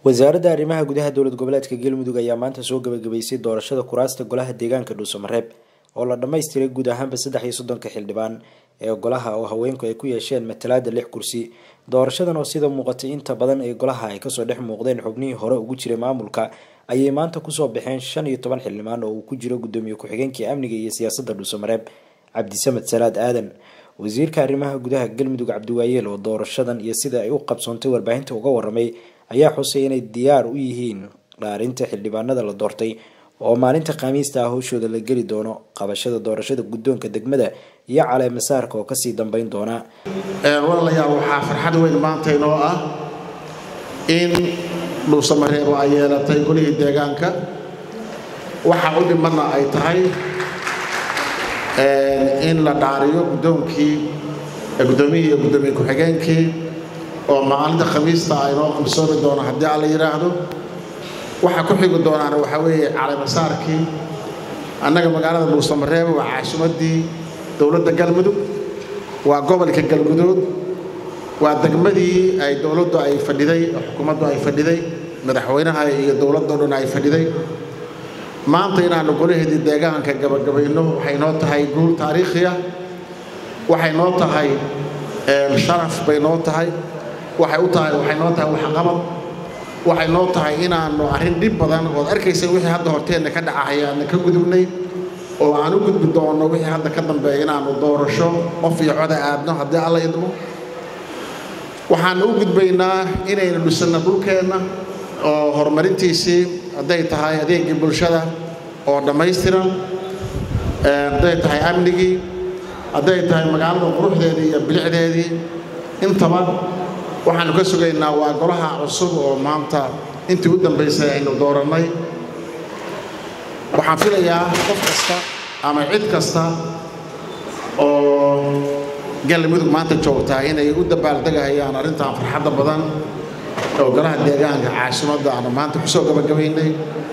wasaaradda arrimaha gudaha dowlad goboleedka galmudug ayaa maanta soo gabagabaysay doorashada kuraasta golaha deegaanka dhuusamareeb oo la dhammaystiray guud ahaanba saddex iyo soddonka xildhibaan ee golaha oo haweenku ay ku yeesheen matalaada lix kursi doorashadan oo sida muuqatay inta badan ee golaha ay kasoo dhex muuqdeen xubnihii hore ugu jiray maamulka ayay maanta kusoo baxeen shan iyo toban xildhibaan oo uu ku jiro gudoomiye ku-xigeenkii amniga iyo siyaasadda dhuusamareeb cabdisamed salaad aadan wasiirka arrimaha gudaha galmudug cabdiwaayeel oo doorashadan iyo sida ay u qabsoontay warbaahinta uga waramay ayaa xusay inay diyaar u yihiin dhaarinta xildhibaanada la doortay oo maalinta khamiista ah howshooda la geli doono qabashada doorashada guddoonka degmada iyo caleemasaarka oo kasii dambeyn doona walaalayaal waxaa farxad weyn maanta inoo ah in dhuusamareebo ay yeelatay golihii deegaanka waxa u dhimanna ay tahay in la dhaariyo guddoonkii guddoomiyihii iyo guddoomiye ku-xigeenkii oo maalinta khamiista ah inoo qabsoomi doono haddii alla yidhaahdo waxaa ku xigi doonaana waxaa weeye caleemasaarkii annaga magaalada dhuusamareebo waa caasimaddii dowladda galmudug waa gobolka galguduud waa degmadii ay dowladdu ay fadhiday xukuumaddu ay fadhiday madaxweynaha iyo dowladdo dhan ay fadhiday maanta inaannu golaheedii deegaanka gabagabayno waxay noo tahay guul taariikhi ah waxay noo tahay sharaf bay noo tahay waxay u tahay waxay noo tahay waxqabad waxay noo tahay inaannu arrin dhib badan ood arkaysa wixii hadda horteenna ka dhacahaya aanna ka gudubnay oo aan u gudbi doonno wixii hadda ka dambeeya inaannu doorasho qof iyo coda aadno haddii alla idmo waxaannu u gudbaynaa inaynu dhisanno dhulkeenna oo horumarintiisii hadday tahay adeegii bulshada oo dhammaystiran hadday tahay amnigii hadday tahay magaalada quruxdeedii iyo bilicdeedii intaba waxaannu ka sugaynaa waa golaha cusub oo maanta intii u dambaysay aynu doorannay waxaan filayaa qof kasta ama cid kasta oo galmudug maanta joogtaa inay u dabaaldegahayaan arrintan farxadda badan oo golaha deegaanka caasimadda aanu maanta ku soo gabagabaynay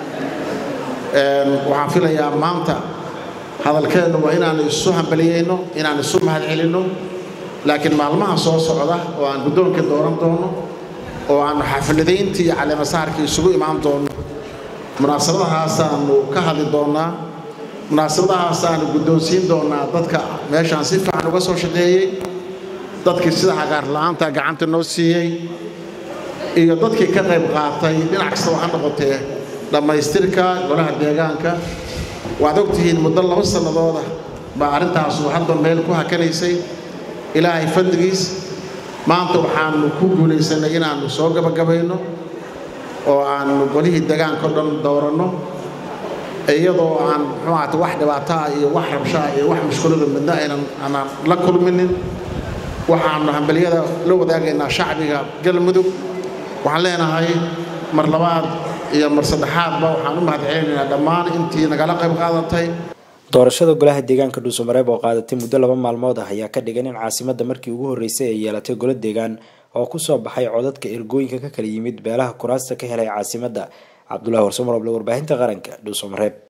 waxaan filayaa maanta hadalkeennu waa inaannu isu hambaliyeyno inaannu isu mahad celinno laakiin maalmaha soo socda oo aan guddoonka dooran doono oo aannu xafladayntii iyo caleemasaarkii isugu imaan doonno munaasabadahaasaannu ka hadli doonnaa munaasabadahaasaannu guddoonsiin doonnaa dadka meeshaan si fiican uga soo shaqeeyey dadkii sida cagaar la'aanta gacanta noo siiyey iyo dadkii ka qayb qaatay dhinac kastaba ha noqotee dhammaystirka golaha deegaanka waad ogtihiin muddo laba sannadooda baa arrintaasu hadda meel ku hakanaysay ilaahay fadligiis maanta waxaannu ku guulaysanay inaannu soo gabagabayno oo aannu golihii deegaanka o dhan dooranno iyadoo aan muxuu ahata wax dhibaataa iyo wax rabshaa iyo wax mushkulada midna aynan aanaan la kulminin waxaannu hambaliyada la wadaagaynaa shacbiga galmudug waxaan leenahay mar labaad iyo mar saddexaadba waxaan u mahad celinaynaa dhammaan intii nagala qayb qaadatay doorashada golaha deegaanka dhuusamareeb oo qaadatay muddo laba maalmood ah ayaa ka dhigan in caasimadda markii ugu horreysay ay yeelatay golo deegaan oo kusoo baxay codadka ergooyinka ka kala yimid beelaha kuraasta ka helay caasimadda cabdulahi warsamar oble warbaahinta qaranka dhuusamareeb